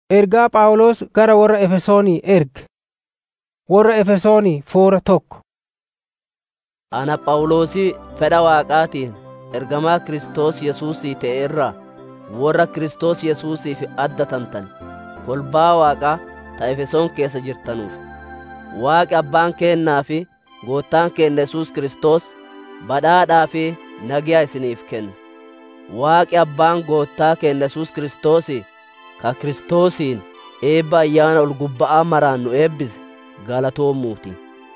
Ergaa Phaawulos gara warra Efesoonii erge. Warra Efesoonii foora tokko. Ana Phaawulosii fedha Waaqaatiin ergamaa Kiristoos Yesuusii ta'e irraa warra Kiristoos Yesuusiif addatamtan kolbaa Waaqaa ta Efesoon keessa jirtanuuf. Waaqi Abbaan keennaa fi Gooftaan keenya Yesuus Kiristoos badhaadhaa fi nagiyaa isiniif kenna. Waaqi Abbaan Gooftaa keenya Yesuus Kiristoosii ka Kiristoosiin eebba ayyaana ol gubba'aa maraan nu eebbise galatoomuuti.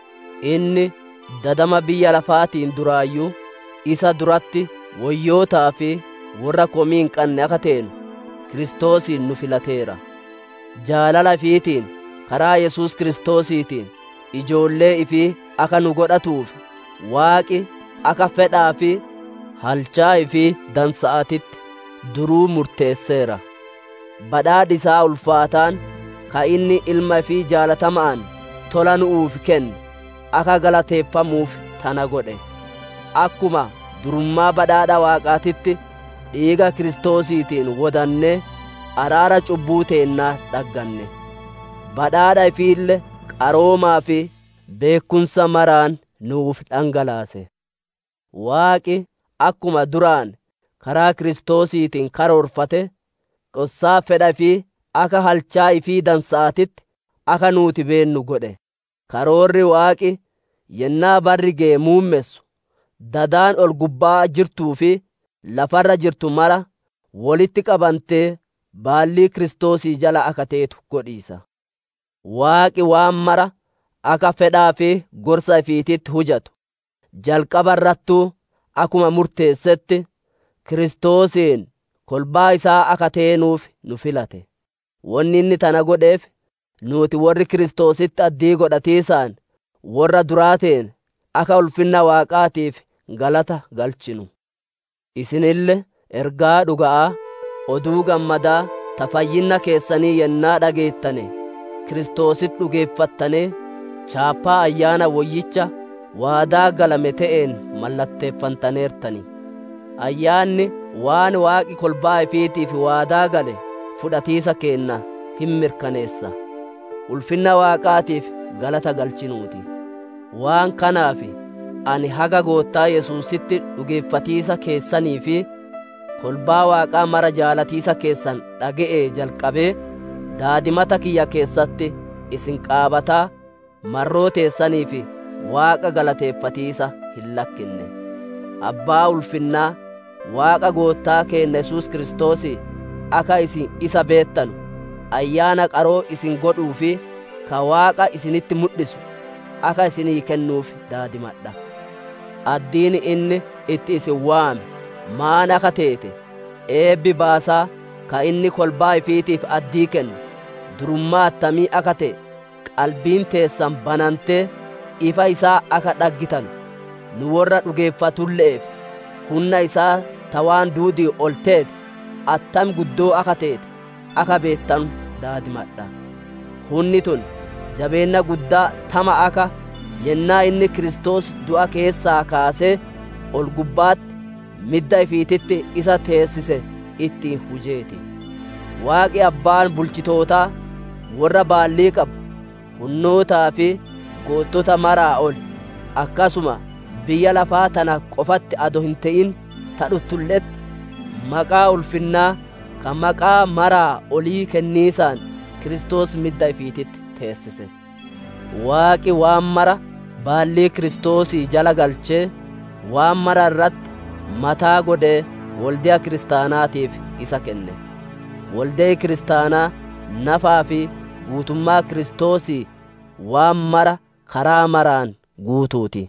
Inni dadama biyya lafaatiin duraayyuu isa duratti wayyootaa fi warra komii hin qabne akka teenu Kiristoosiin nu filateera. Jaalala ifiitiin karaa Yesuus Kiristoosiitiin ijoollee ifii akka nu godhatuuf Waaqi akka fedhaa fi halchaa ifii dansa'atitti duruu murteesseera. Badhaadhi isaa ulfaataan ka inni ilma ifii jaalatamaan tola nu'uuf kenne akka galateeffamuuf tana godhe. Akkuma durummaa badhaadha Waaqaatitti dhiiga Kiristoosiitiin wodannee araara cubbuu teennaa dhagganne. Badhaadha ifiille qaroomaa fi beekumsa maraan nuuf dhangalaase. Waaqi akkuma duraan karaa Kiristoosiitiin karoorfate dhossaa fedha fi akka halchaa ifii dansa'atitti akka nuuti beennu godhe. Karoorri Waaqi yennaa barri ga'e muummessu dadaan ol gubbaa jirtuu fi lafarra jirtu mara walitti qabantee baallii Kiristoosii jala akka teetu godhiisa. Waaqi waan mara akka fedhaa fi gorsa ifiititti hujatu. Jalqaba irrattuu akkuma murteessetti Kiristoosiin kolbaa isaa akka teenuuf nu filate. Wanni inni tana godheef nuti warri Kiristoositti addii godhatiisaan warra duraateen akka ulfinna Waaqaatiif galata galchinu. Isinille ergaa dhuga'aa oduu gammadaa ta fayyinna keessanii yennaa dhageettane Kiristoositti dhugeeffattane chaappaa ayyaana woyyicha waadaa galame ta'een mallatteeffantaneertani. Ayyaanni waan waaqi kolbaa ifiitiif waadaa gale fudhatiisa keenna hin mirkaneessa. Ulfinna waaqaatiif galata galchinuuti. Waan kanaaf ani haga goottaa Yesuusitti dhugeeffatiisa keessanii fi kolbaa waaqaa mara jaalatiisa keessan dhaga'ee jalqabee daadimata kiyya keessatti isin qaabataa marroo teessanii fi waaqa galateeffatiisa hin lakkinne. Abbaa ulfinnaa waaqa goottaa keenya Yesuus Kiristoos akka isin isa beettanu ayyaana qaroo isin godhuu fi ka waaqa isinitti mul'isu akka isinii kennuuf daadimadha. Addiin inni itti isin waame maan akka teete eebbi baasaa ka inni kolbaa ifiitiif addii kennu durummaa attamii akka ta'e qalbiin teessan banantee ifa isaa akka dhaggitan nu warra dhugeeffatulle'eef humna isaa tawaan duudii ol teete attam guddoo akka teete akka beettan daadimadha. Hunni tun jabeenna guddaa tama akka yennaa inni Kiristoos du'a keessaa kaasee ol gubbaatti midda ifiititti isa teessise ittiin hujeeti. Waaqi abbaan bulchitootaa warra baallii qabu hunnootaa fi goottota maraa ol akkasuma biyya lafaa tana qofatti ado hin ta'in tadhuttulletti maqaa ulfinnaa kan maqaa maraa olii kenniisaan Kiristoos midda ifiititti teessise. Waaqi waan mara baallii Kiristoosii jala galchee waan mara irratti mataa godhee waldiyaa kiristaanaatiif isa kenne. Waldee kiristaanaa nafaa fi guutummaa Kiristoosii waan mara karaa maraan guutuuti.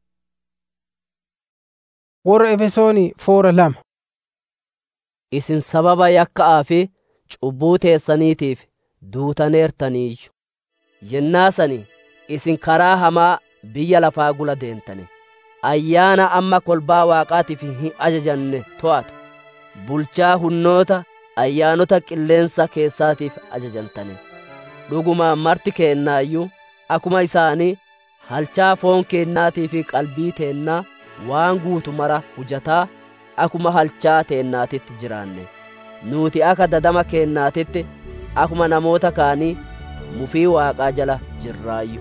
Warra Efesoonii foora lama. Isin sababa yakka'aa fi cubbuu teessaniitiif duutaneertaniiyyu. Yennaa sani isin karaa hamaa biyya lafaa gula deentane. Ayyaana amma kolbaa waaqaatiif hin ajajanne to'atu. Bulchaa hunnoota ayyaanota qilleensa keessaatiif ajajantane. Dhugumaan marti keennaayyuu akkuma isaanii halchaa foon keennaatii fi qalbii teennaa waan guutu mara hujataa akkuma halchaa teennaatitti jiraanne nuuti akka dadama keennaatitti akuma namoota kaanii mufii waaqaa jala jirraayyu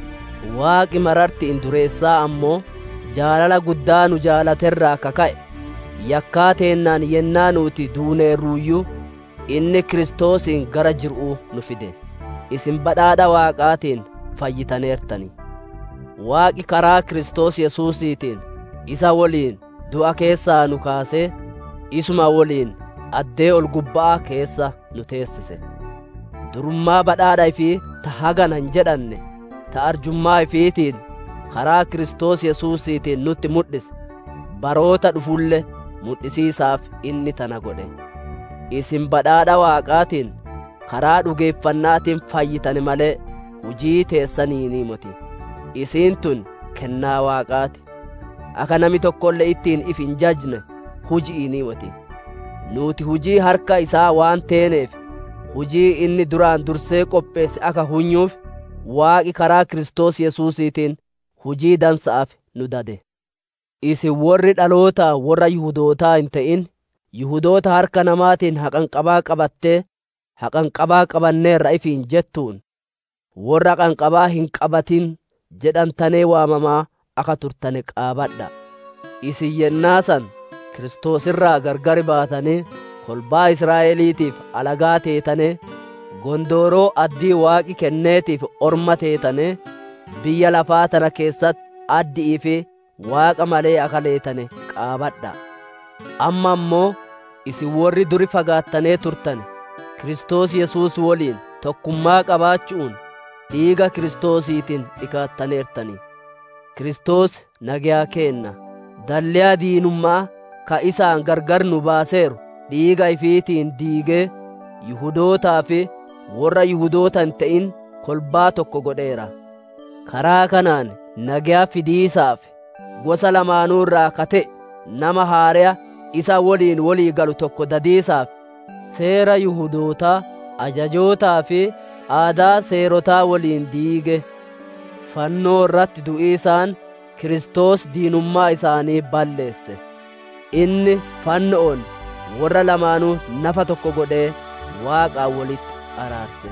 waaqi mararti in dureessaa ammoo jaalala guddaa nu jaalaterraa kaka'e yakkaa teennaan yennaa nuti duuneerruuyyuu inni kiristoosiin gara jir'uu nu fide isin badhaadha waaqaatiin fayyitaneertani waaqi karaa kiristoos yesuusiitiin isa woliin du'a keessaa nu kaasee isuma woliin addee ol gubbaa keessa nu teessise durummaa badhaadha ifii ta hagana hin jedhanne ta arjummaa ifiitiin karaa kiristoos yesuusiitiin nutti mudhise baroota dhufulle mudhisiisaaf inni tana godhe isin badhaadha waaqaatiin karaa dhugeeffannaatiin fayyitane malee hujii teessaniinii moti isiin tun kennaa waaqaati akka nami tokkollee ittiin if hin jajne huji'iinii moti nuti hujii harka isaa waan teeneef hujii inni duraan dursee qopheesse akka hunyuuf waaqi karaa kiristoos yesuusiitiin hujii dansa'aaf nu dade isin warri dhaloota warra yihudootaa hin ta'in yihudoota harka namaatiin haqanqabaa qabattee haqanqabaa qabanneerra ifiin jettuun warra haqanqabaa hin qabatin jedhantanee waamamaa akka turtane qaabadha isin yennaasan kiristoosirraa gargari baatanii kolbaa israa'eliitiif alagaa teetane gondooroo addii waaqi kenneetiif orma teetane biyya lafaa tana keessatti addi'ii fi waaqa malee akka leetane qaabadha amma ammoo isin warri duri fagaattanee turtane kiristoos yesuus woliin tokkummaa qabaachuun dhiiga kiristoosiitiin dhikaattaneertanii kiristoos nagayaa keenna dalliyaa diinummaa ka isaan gargar nu baaseeru dhiiga ifiitiin diigee yihudootaa fi warra yihudoota hin ta'in kolbaa tokko godheera karaa kanaan nagayaa fidiisaaf gosa lamaanuu irraa kate nama haareya isa woliin walii galu tokko dadiisaaf seera yihudootaa ajajootaa fi aadaa seerotaa waliin diige fannoo irratti du'iisaan kiristoos diinummaa isaanii balleesse inni fanno'oon warra lamaanuu nafa tokko godhee waaqaa walitti araarse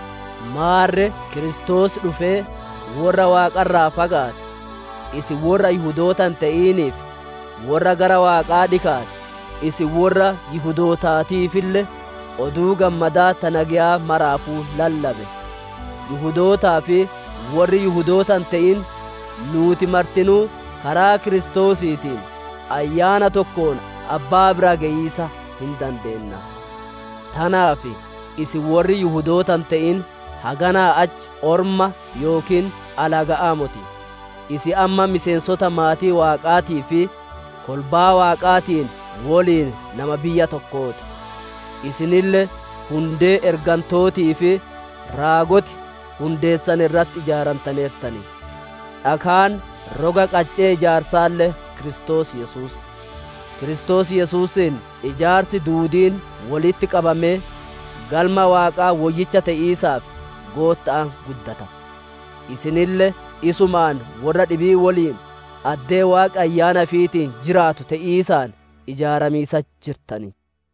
maarre kiristoos dhufee warra waaqarraa fagaate isin warra yihudootan ta'iniif warra gara waaqaa dhikaate isin warra yihudootaatiifille oduu gammadaa tanagiyaa maraafuu lallabe yihudootaa fi warri yihudootan ta'in nuuti martinuu karaa kiristoosiitiin ayyaana tokkoon abbaa bira geeyisa hin dandeenna tanaaf isin warri yihudootan ta'in haganaa achi orma yookiin alaga'aa moti isi amma miseensota maatii waaqaatii fi kolbaa waaqaatiin woliin nama biyya tokkooti isinille hundee ergantootii fi raagoti hundeessan irratti ijaarantaneertani dhakaan roga qaccee ijaarsaalle kiristoos yesuus kiristoos yesuusin ijaarsi duudiin walitti qabamee galma waaqaa woyyicha ta'iisaaf gootta'an guddata isinille isumaan warra dhibii woliin addee waaqa ayyaana fiitiin jiraatu ta'iisaan ijaaramiisa jirtani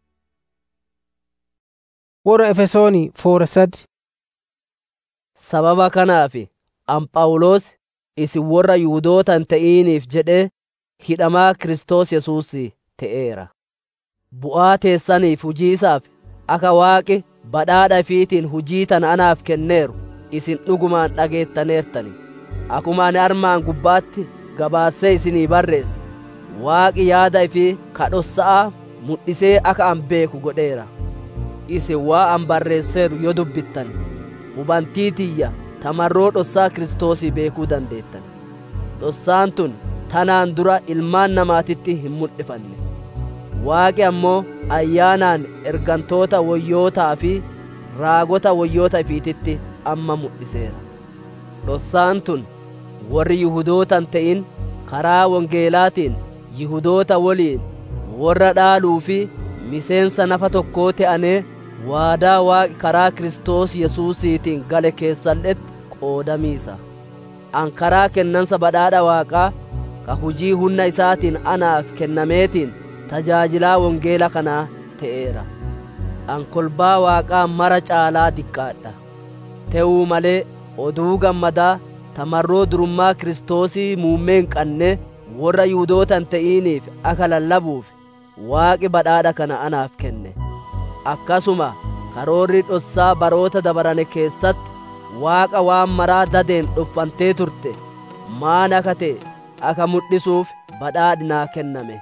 warra efesoonii foora sadi sababa kanaaf anphaawulos isin warra yihudoota hin ta'iniif jedhee hidhamaa kiristoos yesuus ta'eera bu'aa teessaniif hujiisaaf akka waaqi badhaadha fiitiin hujii tana anaaf kenneeru isin dhugumaan dhageettaneertani akkuma ani armaan gubbaatti gabaassee isinii barreesse waaqi yaada ifii kadhossa'a mudhisee akka an beeku godheera isin waa an barreesseeru yoo dubbittan hubantii tiyya tamarroo dhossaa kiristoosii beekuu dandeettan dhossaan tun tanaan dura ilmaan namaatitti hin mul'ifanne waaqi ammoo ayyaanaan ergantoota woyyootaa fi raagota woyyoota ifiititti amma mul'iseera dhossaan tun warri yihudootan ta'in karaa wangeelaatiin yihudoota woliin warra dhaaluu fi miseensa nafa tokkoo ta'anee waadaa waaqi karaa kiristoos yesuusiitiin gale keessalletti qoodamiisa an karaa kennansa badhaadha waaqaa ka hujii humna isaatiin anaaf kennameetiin tajaajilaa wangeela kanaa ta'eera an kolbaa waaqaa mara caalaa diqqaadha te'uu malee oduu gammadaa tamarroo durummaa kiristoosii muummee hin qanne warra yihuudootan ta'iniif akka lallabuuf waaqi badhaadha kana anaaf kenne akkasuma karoorri dhossaa baroota dabarane keessatti waaqa waan maraa dadeen dhuffantee turte maan akka ta'e akka mul'isuuf badhaadhinaa kenname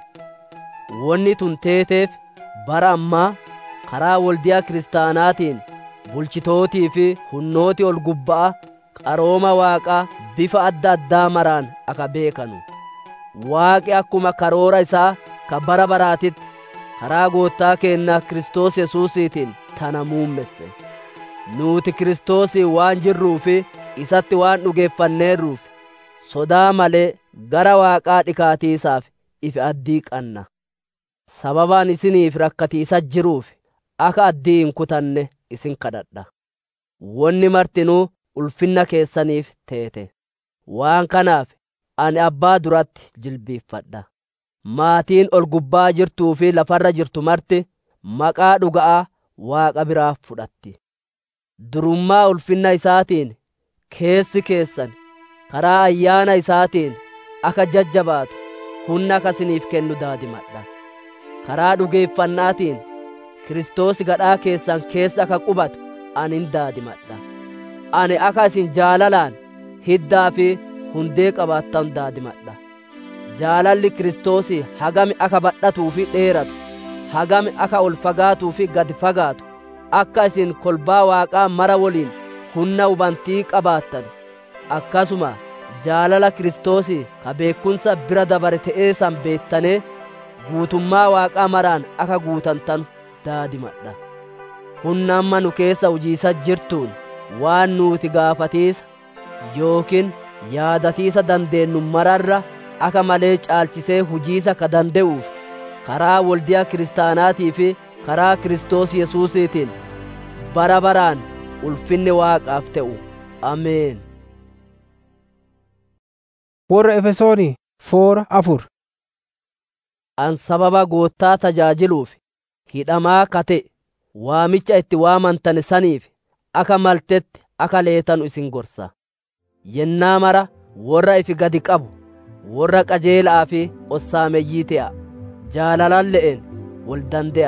wonni tun teeteef bara ammaa karaa waldiyaa kiristaanaatiin bulchitootii fi hunnooti ol gubba'a qarooma waaqaa bifa adda addaa maraan akka beekanu waaqi akkuma karoora isaa ka bara baraatitti karaa goottaa keennaa kiristoos yesuusiitiin tana muummesse nuuti kiristoosii waan jirruu fi isatti waan dhugeeffanneerruuf sodaa malee gara waaqaa dhikaatiisaaf ifi addii qanna sababaan isiniif rakkatiisa jiruuf akka addii hin kutanne isin kadhadha wonni martinuu ulfinna keessaniif teete waan kanaaf ani abbaa duratti jilbiiffadha maatiin ol gubbaa jirtuu fi lafarra jirtu marti maqaa dhuga'aa waaqa biraa fudhatti durummaa ulfinna isaatiin keessi keessan karaa ayyaana isaatiin akka jajjabaatu humna akka isiniif kennu daadimadha karaa dhugeeffannaatiin kiristoos gadhaa keessan keessa akka qubatu ani hin daadimadha ani akka isin jaalalaan hiddaa fi hundee qabaattan daadimadha jaalalli kiristoosii hagami akka badhatuu fi dheeratu hagami akka ol fagaatuu fi gad fagaatu akka isin kolbaa waaqaa mara woliin humna hubantii qabaattan akkasuma jaalala kiristoosii ka beekumsa bira dabare ta'ee san beettanee guutummaa waaqaa maraan akka guutantan daadimadha humna amma nu keessa hujiisa jirtuun waan nuuti gaafatiisa yookiin yaadatiisa dandeenyu mararra akka malee caalchisee hujiisa ka danda'uuf karaa waldiyaa kiristaanaatii fi karaa kiristoos yesuusiitiin bara baraan ulfinni waaqaaf ta'u ameen warra efesoonii foora afur an sababa goottaa tajaajiluuf hidhamaa kate waamicha itti waamantan saniif akka maltetti akka leetanu isin gorsa yennaa mara warra ifi gadi qabu warra qajeelaa fi ossaameyyii te'a jaalalan le'en wal dande'a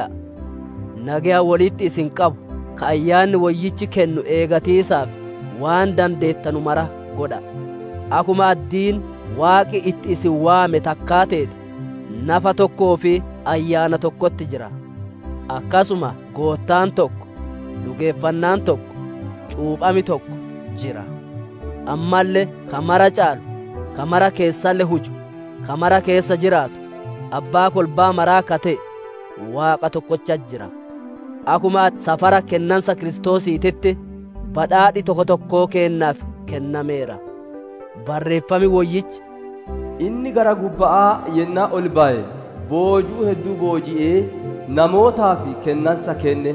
nagaya walitti isin qabu ka ayyaanni wayyichi kennu eegatiisaaf waan dandeettanu mara godha akuma addiin waaqi itti isin waame takkaa teete nafa tokkoo fi ayyaana tokkotti jira akkasuma goottaan tokko dhugeeffannaan tokko cuuphami tokko jira ammallee ka mara caalu ka mara keessalle huju ka mara keessa jiraatu abbaa kolbaa maraa ka ta'e waaqa tokkocha jira akuma safara kennansa kiristoosiititti badhaadhi tokko tokkoo kennaaf kennameera barreeffami woyyichi inni gara gubba'aa yennaa ol ba'e boojuu hedduu booji'ee namootaaf kennansa kenne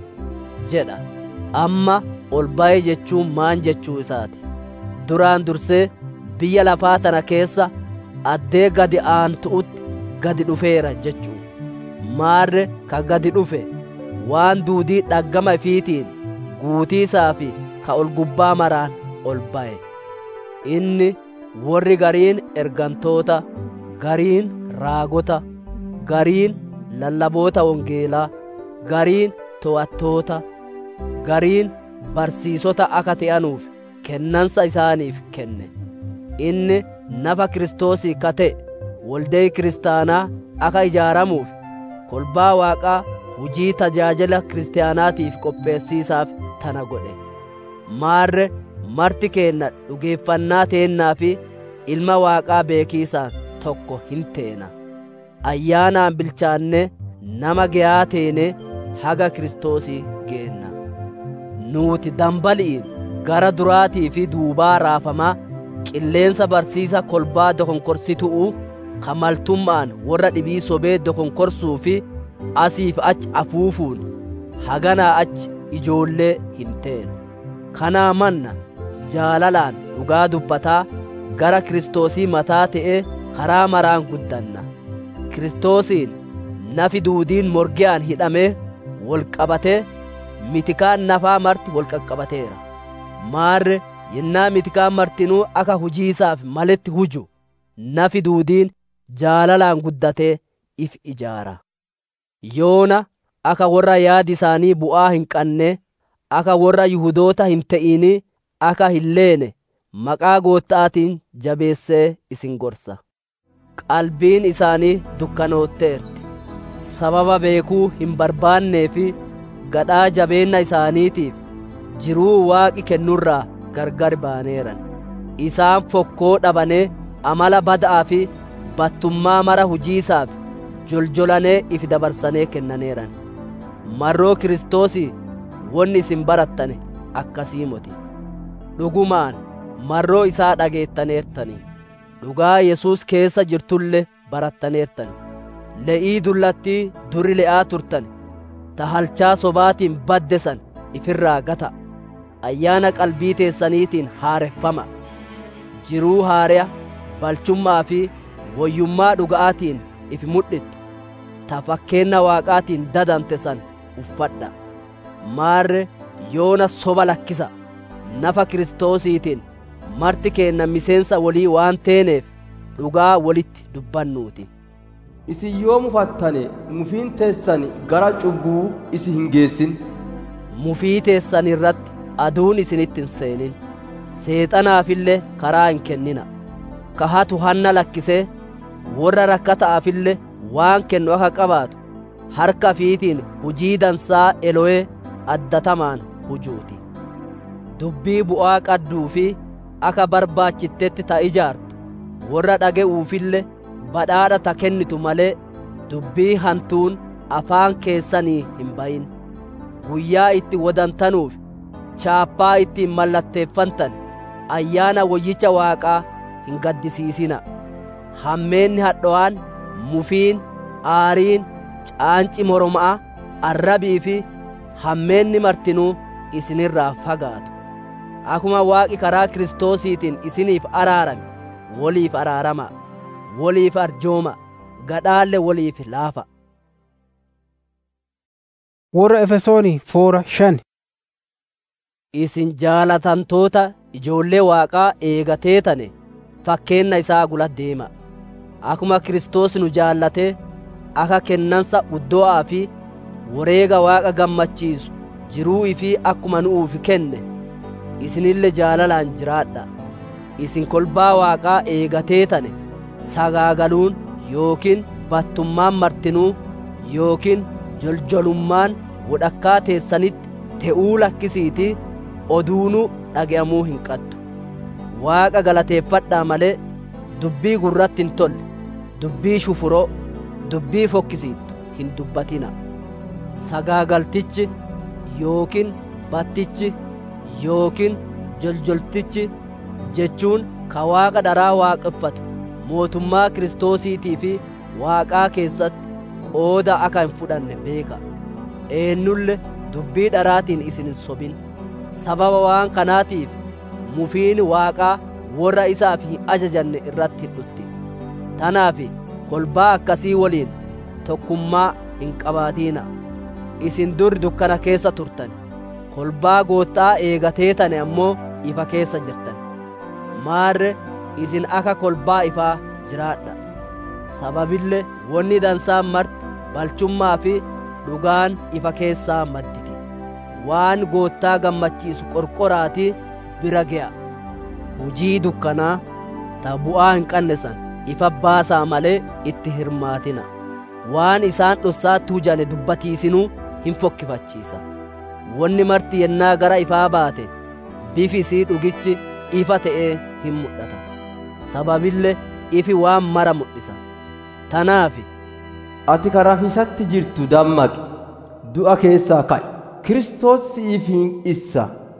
jedha amma ol ba'e jechuun maan jechuu isaati duraan dursee biyya lafaa tana keessa addee gadi aantu'utti gadi dhufeera jechuu maarre ka gadi dhufe waan duudii dhaggama ifiitiin guutiisaa fi ka ol gubbaa maraan ol ba'e inni warri gariin ergantoota gariin raagota gariin lallaboota wongeelaa gariin to'attoota gariin barsiisota akka ta'anuuf kennansa isaaniif kenne inni nafa kiristoosii ka ta'e waldayi kiristaanaa akka ijaaramuuf kolbaa waaqaa hujii tajaajila kiristaanaatiif qopheessiisaaf tana godhe maarre marti keenna dhugeeffannaa teennaa fi ilma waaqaa beekiisaan tokko hin teena ayyaanaan bilchaanne nama ge'aa teene haga kiristoosii geenna nuuti dambali'iin gara duraatii fi duubaa raafamaa qilleensa barsiisa kolbaa dokonkorsitu'uu kamaltummaan warra dhibii sobee dokonkorsuu fi asiif achi afuufuun haganaa achi ijoollee hin teenu kanaa manna jaalalaan dhugaa dubbataa gara kiristoosii mataa ta'ee karaa maraan guddanna kiristoosiin nafi duudiin morgiyaan hidhamee wol qabatee mitikaan nafaa marti wol qaqqabateera maarre yennaa mitikaan martinuu aka hujiisaaf maletti huju nafi duudiin jaalalaan guddatee if ijaara yoona aka warra yaadi isaanii bu'aa hin qanne aka warra yihudoota hin ta'inii aka hin leene maqaa goottaatiin jabeessee isin gorsa qalbiin isaanii dukkanootteerti sababa beekuu hin barbaannee fi gadhaa jabeenna isaaniitiif jiruu waaqi kennurraa gargar baaneeran isaan fokkoo dhabanee amala bada'aa fi battummaa mara hujiisaaf joljolanee if dabarsanee kennaneeran marroo kiristoosii wonni isin barattane akkasii moti dhugumaan marroo isaa dhageettaneertanii dhugaa yesuus keessa jirtulle barattaneertani le'ii dullattii duri le'aa turtani ta halchaa sobaatiin badde san ifirraa gata ayyaana qalbii teessaniitiin haareffama jiruu haareya balchummaa fi woyyummaa dhuga'aatiin if mudhittu ta fakkeenna waaqaatiin dadante san uffadha maarre yoona soba lakkisa nafa kiristoosiitiin marti keenna miseensa walii waan teeneef dhugaa walitti dubbannuuti isin yoo mufattane mufiin teessani gara cubbuu isi hin geessin mufii teessan irratti aduun isinitti hin seenin seexanaafillee karaa hin kennina kahatu hanna lakkisee warra rakkata'aafillee waan kennu akka qabaatu harka fiitiin hujii dansaa elo'ee addatamaan hujuuti dubbii bu'aa qadduu fi akka barbaachittetti ta ijaartu warra dhage'uufillee badhaadha ta kennitu malee dubbii hantuun afaan keessanii hin bayin guyyaa itti wodantanuuf chaappaa ittiin mallatteeffantan ayyaana woyyicha waaqaa hin gaddisiisina hammeenni hadho'aan mufiin aariin caanci moroma'a arrabii fi hammeenni martinuu isinirraa fagaatu akuma waaqi karaa kiristoosiitiin isiniif araarame woliif araarama woliif arjooma gadhaalle woliif laafa warra efesoonii foora shan isin jaalatantoota ijoollee waaqaa eegateetane fakkeenna isaa gula deema akuma kiristoos nu jaallatee akka kennansa uddo'aa fi wareega waaqa gammachiisu jiruu ifii akkuma nu'uuf kenne isinille jaalalaan jiraadha isin kolbaa waaqaa eegateetane sagaagaluun yookiin battummaan martinuu yookiin joljolummaan wodhakkaa teessanitti te'uu lakkisiitii oduunuu dhage'amuu hin qattu waaqa galateeffadhaa malee dubbii gurratti hin tolle dubbii shufuroo dubbii fokkisiittu hin dubbatina sagaagaltichi yookiin battichi yookiin joljoltichi jechuun ka waaqa dharaa waaqeffatu mootummaa kiristoosiitii fi waaqaa keessatti qooda akka hin fudhanne beeka eennulle dubbii dharaatiin isin hin sobin sababa waan kanaatiif mufiin waaqaa warra isaaf hin ajajanne irratti hin dhutti tanaaf kolbaa akkasii waliin tokkummaa hin qabaatiina isin dur dukkana keessa turtan kolbaa goottaa eegateetane ammoo ifa keessa jirtan maarre isin akka kolbaa ifaa jiraadha sababille wonni dansaan marti balchummaa fi dhugaan ifa keessaa madditi waan goottaa gammachiisu qorqoraatii bira ge'a hujii dukkanaa ta bu'aa hin qabne san ifa baasaa malee itti hirmaatina waan isaan dhossaatti hujane dubbatiisinuu hin fokkifachiisa wonni marti yennaa gara ifaa baate bifi isii dhugichi ifa ta'ee hin mul'ata sababille ifi waan mara mul'isa tanaafi ati ka rafisatti jirtu dammaqi du'a keessaa ka'i kiristoos si'iif hin issa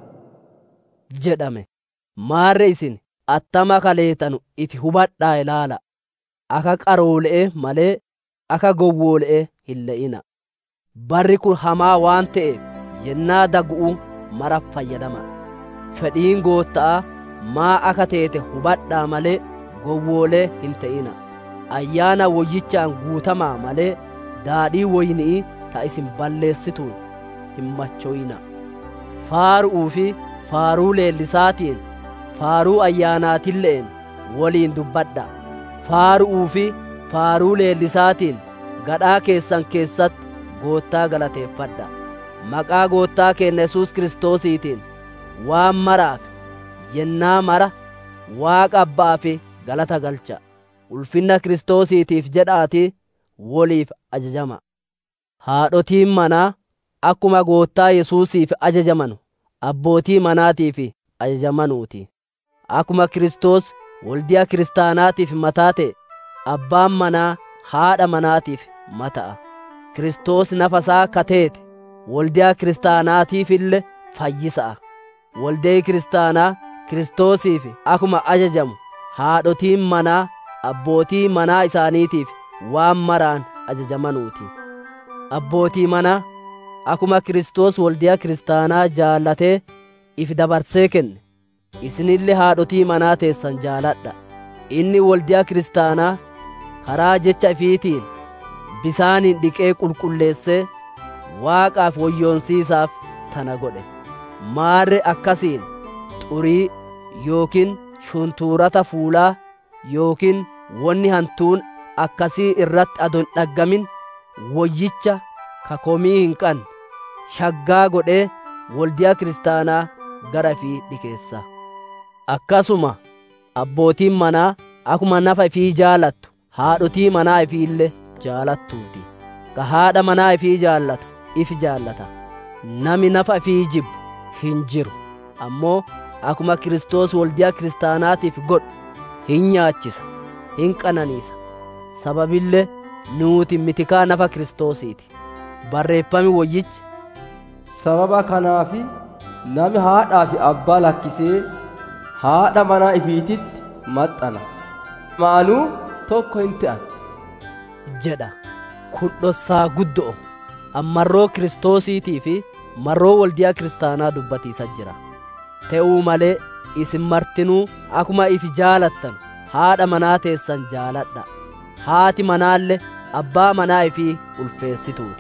jedhame maarre isin attama kaleetanu ifi hubadhaa ilaala aka qaroole'e malee aka gowwoole'e hin le'ina barri kun hamaa waan ta'eef yennaa dagu'u mara fayyadama fedhiin gootta'a maa aka teete hubadhaa malee gowwoolee hin ta'ina ayyaana woyyichaan guutamaa malee daadhii woynii ta isin balleessituun hin machoyina faaru'uu fi faaruu leellisaatiin faaruu ayyaanaatilleen waliin dubbadha faaru'uu fi faaruu leellisaatiin gadhaa keessan keessatti goottaa galateeffadha maqaa goottaa keenya yesuus kiristoosiitiin waan maraaf yennaa mara waaqa abbaa fi galata galcha ulfinna kiristoosiitiif jedhaatii woliif ajajama haadhotiin manaa akkuma goottaa yesuusiif ajajamanu abbootii manaatiif ajajamanuuti akkuma kiristoos waldiyaa kiristaanaatiif mataa ta'e abbaan manaa haadha manaatiif mata'a kiristoos nafasaa kateete waldiyaa kiristaanaatiif illee fayyisa'a waldee kiristaanaa kiristoosiif akkuma ajajamu haadhotiin manaa abbootii manaa isaaniitiif waan maraan ajajamanuuti abbootii manaa akkuma kiristoos waldiyaa kiristaanaa jaallatee if dabarsee kenne isinillee haadhotii manaa teessan jaaladha inni waldiyaa kiristaanaa karaa jecha ifiitiin bisaaniin dhiqee qulqulleessee waaqaaf woyyoonsiisaaf tana godhe maarre akkasiin xurii yookiin shuntuurata fuulaa yookiin wonni hantuun akkasii irratti adon dhaggamin woyyicha kakomii hin qabne shaggaa godhee waldiyaa kiristaanaa gara ifii dhikeessa akkasuma abbootiin manaa akkuma nafa ifii jaalattu haadhotii manaa ifiillee jaalattuuti ka haadha manaa ifii jaallatu if jaallata nami nafa ifii jibbu hin jiru ammoo akkuma kiristoos waldiyaa kiristaanaatiif godhu hin nyaachisa hin qananiisa sababillee nuuti mitikaa nafa kiristoosiiti barreeffami woyyichi sababa kanaafi nami haadhaa fi abbaa lakkisee haadha manaa ifiititti maxxana maanuu tokko hin ta'an jedha kun dhossaa guddo'o ammarroo kiristoosiitii fi marroo waldiyaa kiristaanaa dubbatiisa jira te'uu malee isin martinuu akkuma ifi jaalattan haadha manaa teessan jaaladha haati manaallee abbaa manaa ifii ulfeessituuti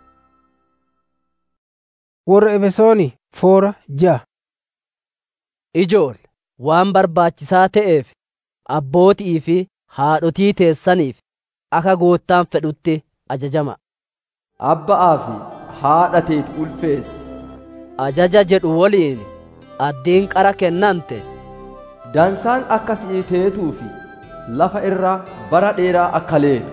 warra efesooni foora ja'a ijoole waan barbaachisaa ta'eef abbootii fi haadhotii teessaniif akka goottaan fedhutti ajajama abba'aa fi haadha teeti ulfeessi ajaja jedhu woliin addiin qara kennante dansaan akka si'ii teetuu fi lafa irraa bara dheeraa akka leetu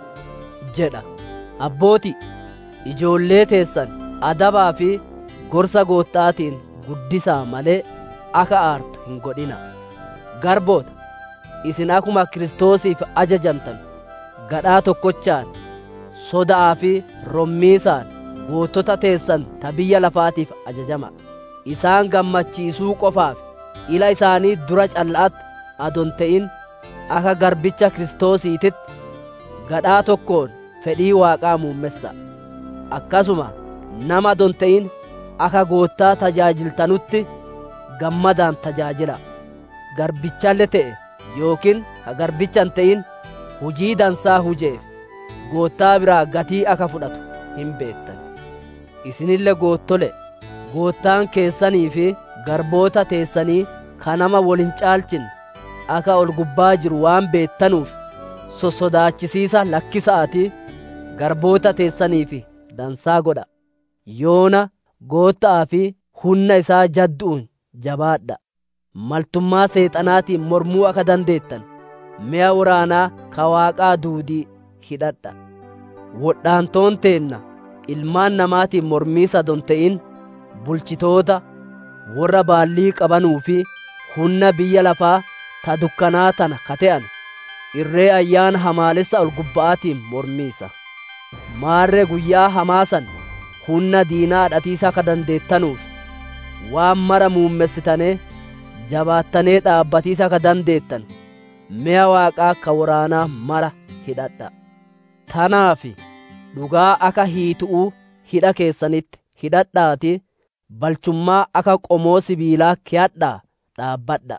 jedha abbooti ijoollee teessan adabaa fi gorsa goottaatiin guddisaa malee akka aartu hin godhina garboota isin akkuma kiristoosiif ajajamtan gadhaa tokkochaan soda'aa fi rommiisaan goottota teessan ta biyya lafaatiif ajajama isaan gammachiisuu qofaaf ila isaanii dura calla'atti adon ta'in akka garbicha kiristoosiititti gadhaa tokkoon fedhii waaqaa muummessa akkasuma nama adon ta'in akka goottaa tajaajiltanutti gammadaan tajaajila garbichalle ta'e yookiin ka garbichan ta'in hujii dansaa hujeef goottaa biraa gatii akka fudhatu hin beettan isinille goottole goottaan keessanii fi garboota teessanii ka nama wolin caalchin akka ol gubbaa jiru waan beettanuuf sossodaachisiisa lakkisa'ati garboota teessanii fi dansaa godha yoona goottaa fi humna isaa jaddu'uun jabaadha maltummaa seexanaatiin mormuu akka dandeettan mi'a waraanaa ka waaqaa duudii hidhadha wodhaantoon teenna ilmaan namaatiin mormiisa adon ta'in bulchitoota warra baallii qabanuu fi humna biyya lafaa ta dukkanaa tana kate'an irree ayyaana hamaalessa ol gubba'aatiin mormiisa maarree guyyaa hamaasan humna diinaa dhatiisa akka dandeettanuuf waan mara muummessitanee jabaattanee dhaabbatiisa akka dandeettan mi'a waaqaa akka waraanaa mara hidhadha tanaaf dhugaa akka hiitu'uu hidha keessanitti hidhadhaati balchummaa akka qomoo sibiilaa kiyadhaa dhaabbadha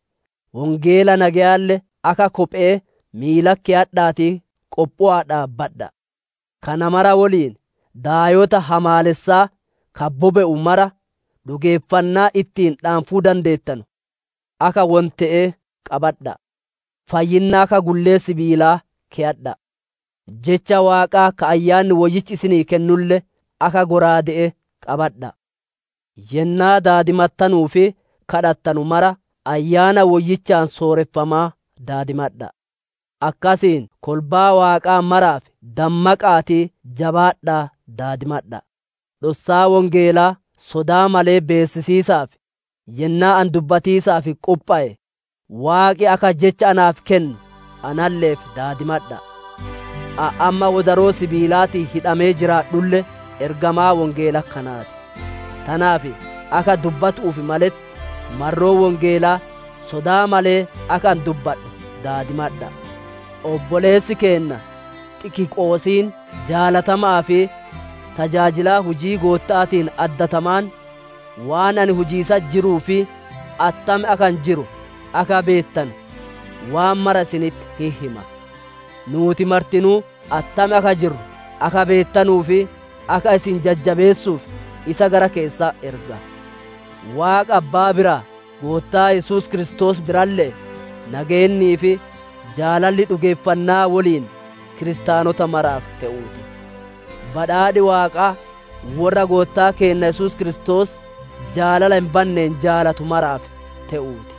wongeela nagayaalle akka kophee miila kiyadhaati qophu'aa dhaabbadha kana mara woliin daayota hamaalessaa kabbobe'u mara dhugeeffannaa ittiin dhaanfuu dandeettanu aka wonte'ee qabadha fayyinnaa ka gullee sibiilaa ke'adha jecha waaqaa ka ayyaanni woyyichi isinii kennulle aka goraade'e qabadha yennaa daadimattanuu fi kadhattanu mara ayyaana woyyichaan sooreffamaa daadimadha akkasiin kolbaa waaqaa maraaf dammaqaatii jabaadhaa daadimadha dhossaa wongeelaa sodaa malee beessisiisaaf yennaa an dubbatiisaaf qupha'e waaqi akka jecha anaaf kennu analleef daadimadha amma wodaroo sibiilaatii hidhamee jiraadhulle ergamaa wongeela kanaati tanaaf akka dubbatuuf maletti marroo wongeelaa sodaa malee akka an dubbadhu daadimadha obboleessi keenna xikiqoosiin jaalatamaa fi tajaajilaa hujii goottaatiin addatamaan waan ani hujiisa jiruu fi attame akan jiru aka beettan waan mara isinitti hihima nuuti martinuu attame aka jirru aka beettanuu fi aka isin jajjabeessuuf isa gara keessaa erga waaqa abbaa biraa goottaa yesus kiristoos birallee nageennii fi jaalalli dhugeeffannaa woliin kiristaanota maraaf ta'uuti badhaadhi waaqaa warra goottaa keenna yesus kiristoos jaalala hin banneen jaalatu maraaf ta'uuti